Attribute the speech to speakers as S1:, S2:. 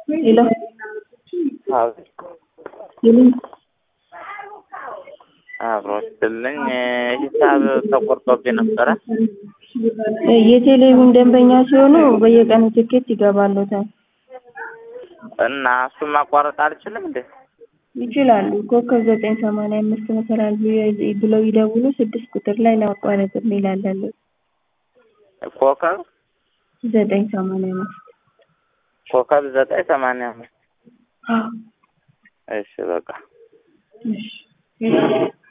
S1: ሄሎ
S2: አቤት
S1: ይሉኝ
S2: አብሮ ስትልኝ ሂሳብ ተቆርጦብኝ ነበረ።
S1: የቴሌቪዥን ደንበኛ ሲሆኑ በየቀኑ ትኬት ይገባሎታል።
S2: እና እሱን ማቋረጥ አልችልም እንዴ?
S1: ይችላሉ። ኮከብ ዘጠኝ ሰማንያ አምስት መሰላል ብለው ይደውሉ። ስድስት ቁጥር ላይ ለማቋረጥ የሚል አለለት።
S2: ኮከብ
S1: ዘጠኝ ሰማንያ አምስት
S2: ኮከብ ዘጠኝ ሰማንያ አምስት
S1: አዎ
S2: እሺ በቃ
S1: እሺ